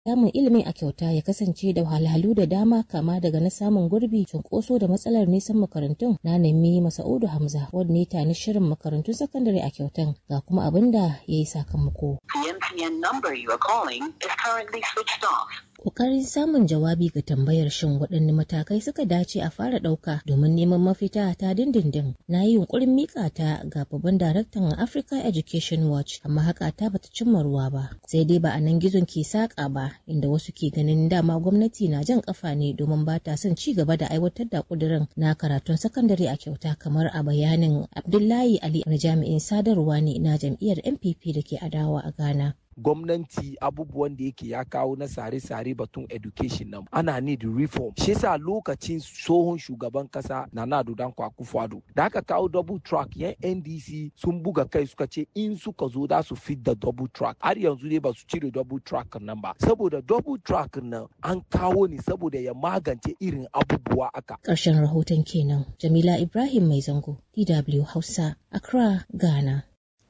samun ilimi a kyauta ya kasance da wahalhalu da dama kama daga na samun gurbi cunkoso da matsalar nisan makarantun na nemi masa'udu hamza wanda ne tani shirin makarantun sakandare a kyautan ga kuma abin da ya yi sakamako. The MTN number you are calling is currently switched off. Ƙoƙarin samun jawabi ga tambayar shin waɗanne matakai suka dace a fara ɗauka domin neman mafita ta dindindin na yi yunƙurin miƙa ta ga babban daraktan Africa Education Watch amma haka ta bata cimma ruwa ba sai dai ba a nan gizon ke saƙa ba inda wasu ke ganin dama gwamnati na jan ƙafa ne domin ba ta son ci gaba da aiwatar da ƙudurin na karatun sakandare a kyauta kamar a bayanin Abdullahi Ali na jami'in sadarwa ne na jam'iyyar NPP da ke adawa a Ghana. gwamnati abubuwan da yake ya kawo na sare-sare batun education nan ana need reform shi yasa lokacin tsohon shugaban kasa na nado dan kwakufado da aka kawo double track yan ndc sun buga kai suka ce in suka zo da su fit da double track har yanzu dai ba su cire double track nan ba saboda double track nan an kawo ne saboda ya magance irin abubuwa aka Ƙarshen rahoton kenan Jamila Ibrahim Mai Zango DW Hausa Accra Ghana.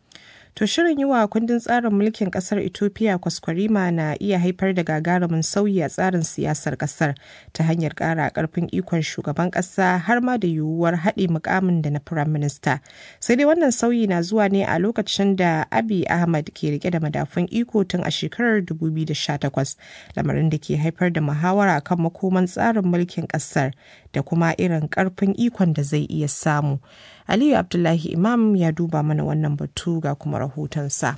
To shirin yi wa kundin tsarin mulkin kasar Ethiopia kwaskwarima na iya haifar da gagarumin sauyi a tsarin siyasar kasar ta hanyar ƙara ƙarfin ikon shugaban ƙasa har ma da yiwuwar haɗe mukamin da na Firayim Minista. Sai dai wannan sauyi na zuwa ne a lokacin da Abiy Ahmad ke rike da madafun iko tun a shekarar 2018, lamarin da ke haifar da muhawara kan makoman tsarin mulkin ƙasar da kuma irin ƙarfin ikon da zai iya samu. Aliyu Abdullahi Imam ya duba mana wannan batu ga kuma rahotonsa.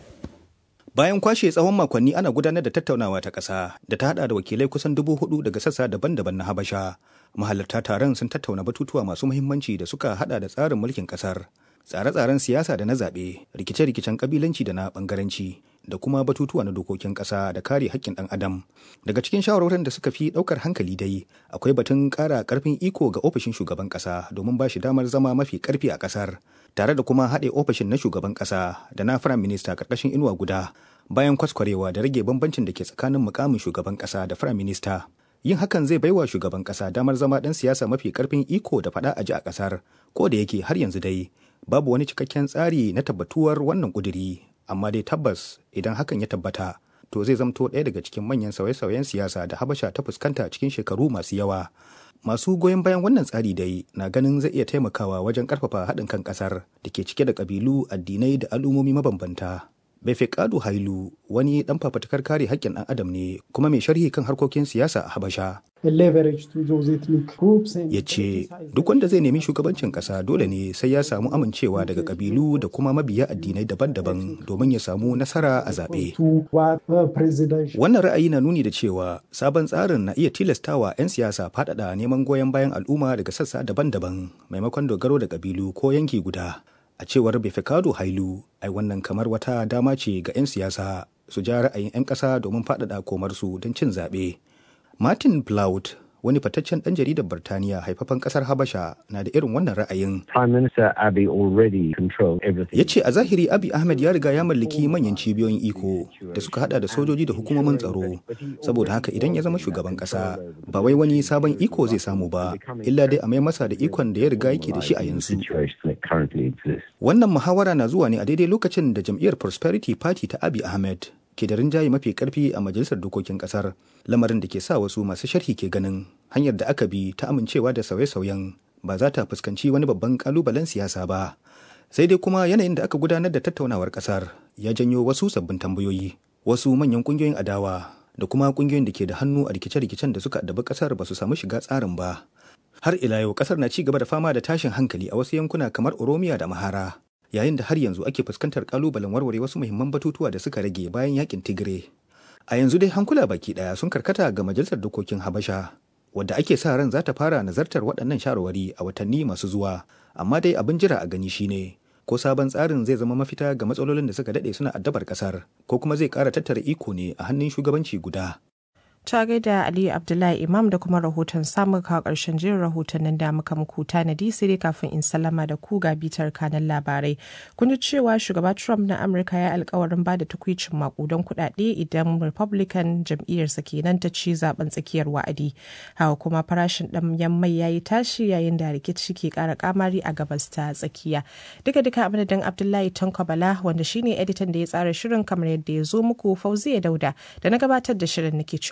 Bayan kwashe tsawon makonni ana gudanar da tattaunawa ta ƙasa da ta hada da wakilai kusan dubu hudu daga sassa daban-daban na Habasha. Mahalarta taron sun tattauna batutuwa masu muhimmanci da suka hada da tsarin mulkin ƙasar, tsare-tsaren siyasa da na zaɓe, rikice-rikicen ƙabilanci da na ɓangaranci, da kuma batutuwa na dokokin ƙasa da kare haƙƙin ɗan adam. Daga cikin shawarwarin da suka fi ɗaukar hankali dai, akwai batun ƙara ƙarfin iko ga ofishin shugaban ƙasa domin ba shi damar zama mafi ƙarfi a ƙasar. tare da kuma haɗe ofishin na shugaban ƙasa da na firayim minista ƙarƙashin inuwa guda bayan kwaskwarewa da rage bambancin da ke tsakanin mukamin shugaban ƙasa da firayim minista yin hakan zai baiwa shugaban ƙasa damar zama ɗan siyasa mafi ƙarfin iko da faɗa a ji a ƙasar ko da yake har yanzu dai babu wani cikakken tsari na tabbatuwar wannan ƙuduri amma dai tabbas idan hakan ya tabbata to zai zamto ɗaya daga cikin manyan sauye-sauyen siyasa da habasha ta fuskanta cikin shekaru masu yawa masu goyon bayan wannan tsari dai na ganin zai iya taimakawa wajen karfafa haɗin kan ƙasar da ke cike da ƙabilu addinai da al'ummomi mabambanta Befeqadu Hailu wani ɗan fafatakar kare haƙƙin ɗan adam ne kuma mai sharhi kan harkokin siyasa a Habasha. Ya ce duk wanda zai nemi shugabancin ƙasa dole ne sai ya samu amincewa daga ƙabilu da kuma mabiya addinai daban-daban domin ya samu nasara a zaɓe. Wannan ra'ayi na nuni da cewa sabon tsarin na iya tilastawa 'yan siyasa faɗaɗa neman goyon bayan al'umma daga sassa daban-daban maimakon dogaro da ƙabilu ko yanki guda. a cewar Befeqadu Hailu ai wannan kamar wata dama ce ga 'yan siyasa su ja ra'ayin 'yan ƙasa domin faɗaɗa komarsu don cin zaɓe. Martin Plaut wani fataccen ɗan jaridar Birtaniya haifafan ƙasar Habasha na da irin wannan ra'ayin. Ya ce a zahiri Abiy Ahmed ya riga ya mallaki manyan cibiyoyin iko da suka hada da sojoji da hukumomin tsaro. Saboda haka idan ya zama shugaban ƙasa ba wai wani sabon iko zai samu ba, illa dai a mai masa da ikon da ya riga yake da shi a yanzu. Wannan muhawara na zuwa ne a daidai lokacin da jam'iyyar Prosperity Party ta Abiy Ahmed ke da rinjaye mafi karfi a majalisar dokokin kasar lamarin da ke sa wasu masu sharhi ke ganin hanyar da aka bi ta amincewa da sauye-sauyen ba za ta fuskanci wani babban kalubalen siyasa ba sai dai kuma yanayin da aka gudanar da tattaunawar kasar ya janyo wasu sabbin tambayoyi wasu manyan kungiyoyin adawa da kuma kungiyoyin da ke da hannu a rikice-rikicen da suka addabi kasar ba su samu shiga tsarin ba har ila yau kasar na ci gaba da fama da tashin hankali a wasu yankuna kamar oromiya da mahara yayin da har yanzu ake fuskantar kalubalen warware wasu muhimman batutuwa da suka rage bayan yakin tigire a yanzu dai hankula baki daya sun karkata ga majalisar dokokin habasha wadda ake sa ran za ta fara nazartar waɗannan shawarwari a watanni masu zuwa amma dai abin jira a gani shine ko sabon tsarin zai zama mafita ga matsalolin da suka daɗe suna addabar ƙasar ko kuma zai ƙara tattara iko ne a hannun shugabanci guda ta gaida Aliyu Abdullahi Imam da kuma rahoton samun kawo ƙarshen jirin rahotannin da muka muku tanadi sai dai kafin in sallama da ku ga bitar kanan labarai. Kun ji cewa shugaba Trump na Amurka ya alkawarin ba da tukwicin makudan kuɗaɗe idan Republican jam'iyyarsa kenan ta ci zaben tsakiyar wa'adi. Hawa kuma farashin ɗanyen mai ya yi tashi yayin da rikici ke ƙara kamari a gabas ta tsakiya. Duka duka a madadin Abdullahi Tanko Bala wanda shine editan da ya tsara shirin kamar yadda ya zo muku Fauziya Dauda da na gabatar da shirin nake